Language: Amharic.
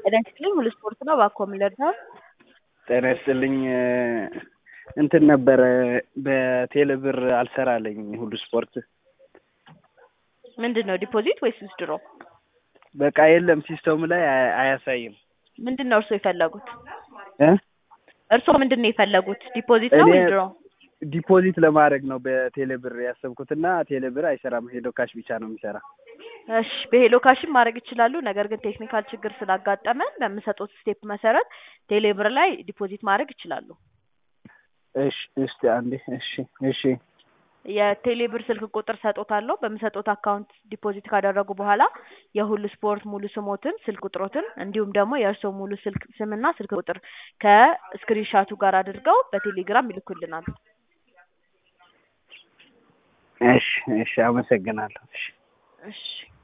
ጤና ይስጥልኝ ሁሉ ስፖርት ነው እባክዎ ምን ልርዳዎ? ጤና ይስጥልኝ እንትን ነበረ በቴሌ ብር አልሰራልኝ ሁሉ ስፖርት ምንድን ነው ዲፖዚት ወይስ ዊዝድሮ? በቃ የለም ሲስተሙ ላይ አያ- አያሳይም ምንድን ነው እርስዎ የፈለጉት? እ እርስዎ ምንድን ነው የፈለጉት ዲፖዚት ነው እኔ ዊዝድሮ? ዲፖዚት ለማድረግ ነው በቴሌ ብር ያሰብኩትና ቴሌ ብር አይሰራም ሄዶ ካሽ ብቻ ነው የሚሰራ እሺ በሄሎ ካሽም ማድረግ ይችላሉ። ነገር ግን ቴክኒካል ችግር ስላጋጠመን በምሰጡት ስቴፕ መሰረት ቴሌ ብር ላይ ዲፖዚት ማድረግ ይችላሉ። እሺ እስቲ አንዴ እሺ እሺ የቴሌ ብር ስልክ ቁጥር ሰጦታለሁ። በምሰጦት አካውንት ዲፖዚት ካደረጉ በኋላ የሁሉ ስፖርት ሙሉ ስሞትን፣ ስልክ ቁጥሮትን እንዲሁም ደግሞ የእርስዎ ሙሉ ስልክ ስምና ስልክ ቁጥር ከስክሪንሻቱ ጋር አድርገው በቴሌግራም ይልኩልናል። እሺ እሺ አመሰግናለሁ እሺ እሺ